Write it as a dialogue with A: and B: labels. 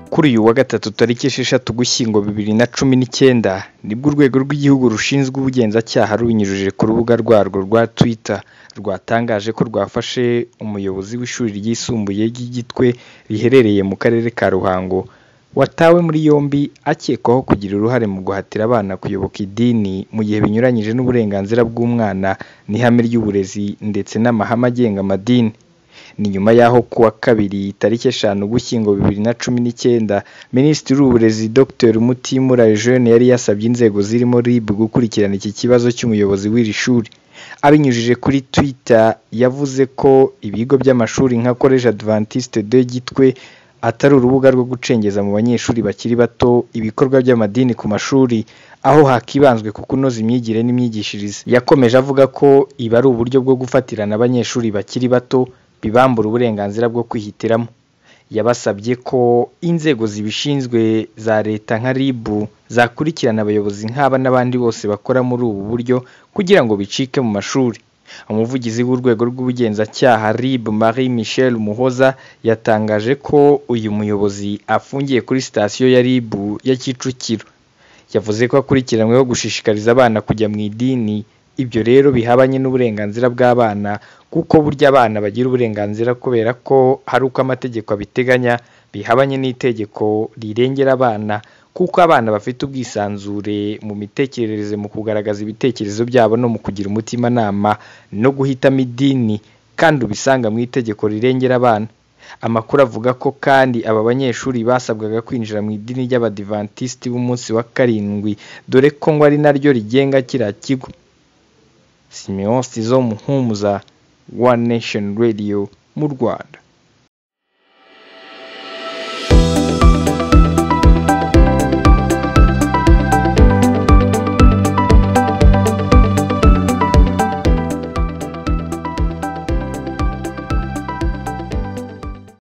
A: kuri uyu wa gatatu tariki esheshatu ugushyingo bibiri na cumi n'icyenda nibwo urwego rw'igihugu rushinzwe ubugenzacyaha rubinyujije ku rubuga rwarwo rwa twitter rwatangaje ko rwafashe umuyobozi w'ishuri ryisumbuye ry'igitwe riherereye mu karere ka ruhango watawe muri yombi akekwaho kugira uruhare mu guhatira abana kuyoboka idini mu gihe binyuranyije n'uburenganzira bw'umwana n'ihame ry'uburezi ndetse n'amahame agenga amadini ni nyuma y'aho ku wa kabiri tariki eshanu ugushyingo bibiri na cumi n'icyenda minisitiri w'uburezi dr mutimura eugene yari yasabye inzego zirimo rib gukurikirana iki kibazo cy'umuyobozi w'iri shuri abinyujije kuri twitter yavuze ko ibigo by'amashuri nka college adventiste de gitwe atari urubuga rwo gucengeza mu banyeshuri bakiri bato ibikorwa by'amadini ku mashuri aho hakibanzwe ku kunoza imyigire n'imyigishirize yakomeje avuga ko ibi ari uburyo bwo gufatirana abanyeshuri bakiri bato bibambura uburenganzira bwo kwihitiramo yabasabye ko inzego zibishinzwe za leta nka rib zakurikirana abayobozi nk'aba n'abandi bose bakora muri ubu buryo kugira ngo bicike mu mashuri umuvugizi w'urwego rw'ubugenzacyaha rib marie michel muhoza yatangaje ko uyu muyobozi afungiye kuri sitasiyo ya rib ya kicukiro yavuze ko akurikiranyweho gushishikariza abana kujya mu idini ibyo rero bihabanye n'uburenganzira bw'abana kuko burya abana bagira uburenganzira kubera ko hari uko amategeko abiteganya bihabanye n'itegeko rirengera abana kuko abana bafite ubwisanzure mu mitekerereze mu kugaragaza ibitekerezo byabo no mu kugira umutimanama no guhitamo idini kandi ubisanga mu itegeko rirengera abana amakuru avuga ko kandi aba banyeshuri basabwaga kwinjira mu idini ry'abadivantisiti b'umunsi wa karindwi dore ko ngo ari naryo rigenga kiriya kigo simeon sizo muhumuza one nation radio mu rwanda